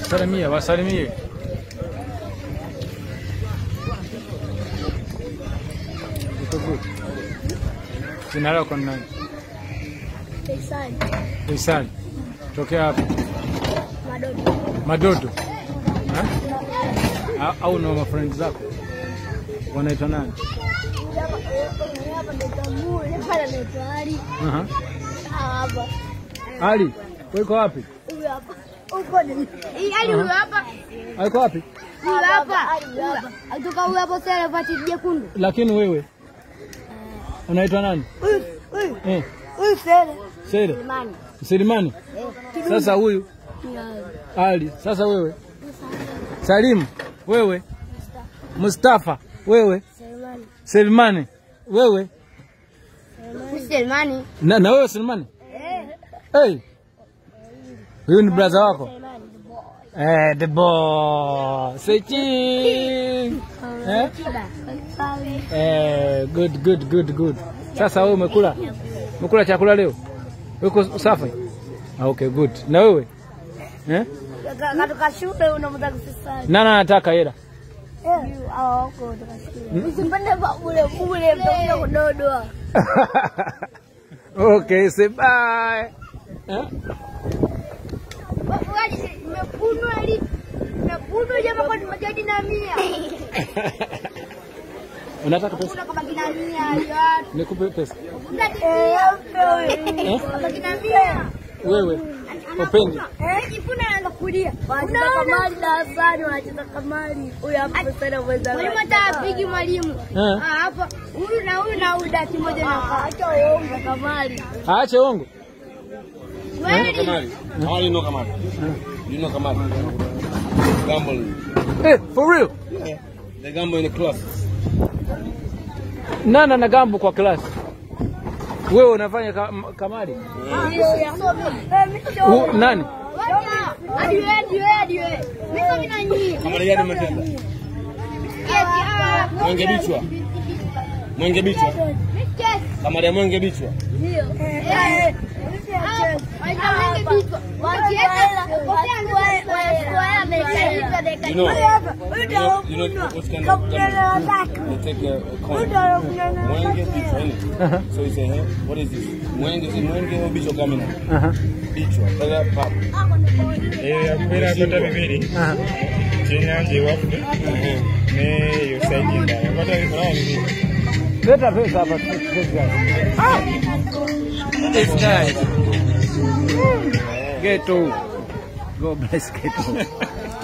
Wasalimie, wasalimie. Uko good. Jina lako ni nani? Faisal Faisal. Tokea hapa Madodo. Madodo. Ha? Au- Au na mafrendi zako wanaitwa nani? Hapa ndo tamu, ile pale anaitwa Ali. Aha. Hapa. Ali, wewe uko wapi? Huyu hapa. Uko ni. Hii Ali huyu hapa. Uko wapi? Huyu hapa. Huyu hapa. Atoka huyu hapo sasa vati jekundu. Lakini wewe unaitwa nani? Huyu huyu Eh, huyu Sele. Sele Imani. Selimani. Eh. Sasa huyu Ali. Sasa wewe Salimu, wewe Mustafa, wewe Selemani. Selimani, wewe Selemani. na, na wewe Selimani. Eh. Hey, huyu ni brother wako Selemani. eh, the boy Sechi eh? Kiba. Faisal. Eh, good good good good. Sasa wewe umekula umekula chakula leo? Uko safi? Ah, okay good. Na wewe eh? Katoka shule unamtaka Faisal. Nani anataka hela? Eh. Hao wako kutoka shule. Usipende bule bule mtakuja kudodoa. okay, say bye. Eh? Wafugaji nimekunwa ili nimekunwa jamaa kwa majadi na mia. Unataka pesa? Kuna kama kina mia ya. Nikupe pesa. Eh, Eh? kama kina mia. Wewe upendi? Eh, jipuna anaanza kulia. Wanacheza kamari darasani, wanacheza kamari. Huyu hapa pesa na mwenzake. Mwalimu hata apigi mwalimu. Eh? Ah, hapa huyu na huyu na huyu dati moja na acha uongo kamari. Aache uongo. Kweli. Kamari. How do you know Kamari? You know Kamari? Gambling. Eh, for real? Yeah. They gamble in the class. Nana na gambo kwa klasi. Wewe unafanya ka, kamari? U, nani? Hadi wewe, hadi wewe, hadi wewe. Mimi kama na nyinyi. Kamari gani umetenda? Mwenge bichwa. Mwenge bichwa. Kamari ya mwenge bichwa. You know, you know, you know what kind of gambling? They take a, a coin. Mwenge bichwa, innit? Aha. So you say, hey, what is this? Mwenge, is it mwenge or bichwa gamina? Aha. Bichwa. Tell that pop. yakubeera akota bibiri Aha. kyenyanja ewaffe ne yosaidi endala akota bibiri bibiri Leta pesa hapa. This guy. This guy. Ghetto. Go bless ghetto.